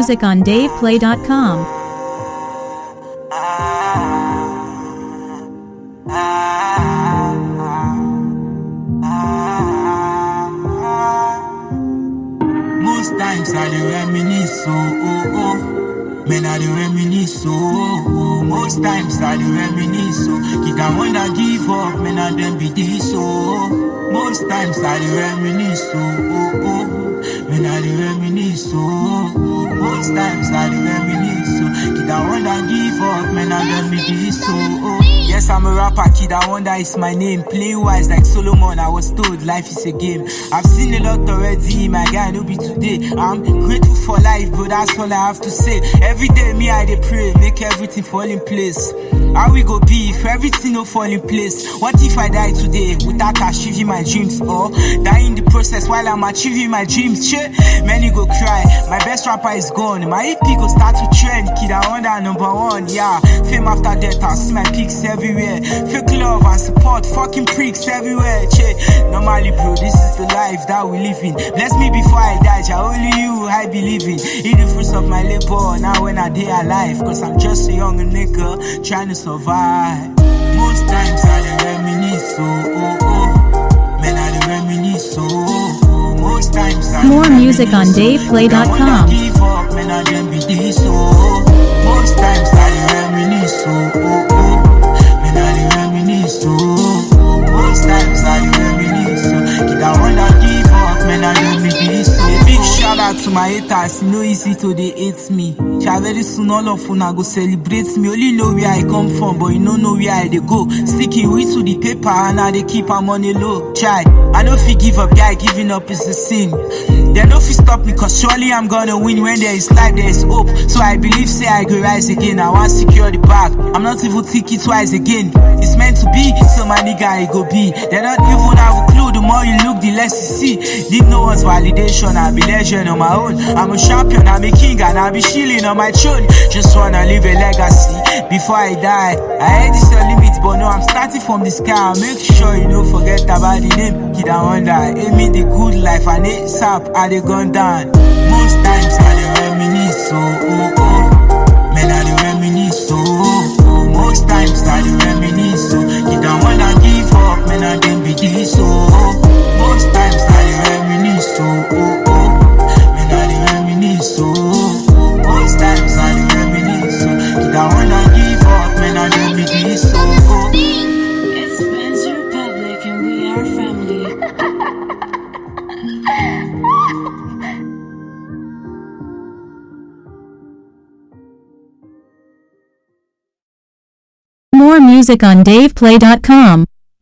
music on DavePlay.com. Most times I dey reminisce, oh, oh, oh. Man, I dey reminisce, oh, oh, oh. Most times I dey reminisce, oh. Kid, I wanna give up, man, I then be this, oh. Most times I dey reminisce, oh, oh, oh. Man, I dey reminisce, oh, oh. Most times I dey reminisce, oh. Kid, I wanna give up, man, I then be this, oh, oh. Yes, I'm a rapper, kid, I wonder is my name. Playing wise like Solomon, I was told life is a game. I've seen a lot already, my guy, no be today. I'm grateful for life, but that's all I have to say. Every day, me, I dey pray, make everything fall in place. How we go be if everything no fall in place? What if I die today without achieving my dreams? Or die in the process while I'm achieving my dreams? Shit, many go cry. My best rapper is gone. My EP go start to trend. Kid, I wonder number one. Yeah, fame after death, I see my pics everywhere. Fake love and support, fucking pricks everywhere. Che, normally, bro, this is the life that we live in. Bless me before I die, Jah, only you I believe in. Eat the fruits of my labor now when I day alive. Cause I'm just a young nigga trying to survive. Most times I dey reminisce, oh, oh, oh. Man, I dey reminisce, oh, oh, oh. Most times I dey More music on reminisce, oh. DavePlay.com. I wanna give up, man, I then be this, oh. Most times I dey reminisce, oh, oh, oh. Man, I dey reminisce, oh, oh. Most times I dey reminisce, oh. Kid, I wanna give up, man, I then be this, oh. A big shout out to my haters, e no easy to dey hate me. Sha very soon all of una go celebrate me. Only know where I come from, but you no know where I dey go. Sticking with to the paper and I dey keep am on a low. Try, I no fit give up, guy. Giving up is a sin. They no fit stop me, cause surely I'm gonna win. When there is life, there is hope. So I believe, say I go rise again. I want secure the bag. I'm not even thinking twice again. It's meant to be, so my nigga, it go be. They don't even have a clue. The more you look, the less you see. Need no one's validation. I be legend on my own. I'm a champion, I'm a king, and I be chilling on my throne. Just wanna leave a legacy before I die. I heard this your limit, but no, I'm starting from the sky. Make sure you don't forget about the name. Kid, I wonder. Aim me the good life, and it's up, I they gone down. Most times I dey reminisce, oh, oh, oh. Man, I dey reminisce, oh, oh, oh. Most times I dey reminisce, oh. Kid, I wanna give up, man, I then be this, oh, oh. Most times I dey reminisce, oh, oh, oh. Man, I dey reminisce, oh, oh, oh. Most times I dey reminisce, oh. Kid, I wanna give up, man, I then be this, oh, oh. It's Ben's Republic and we are family. More music on DavePlay.com.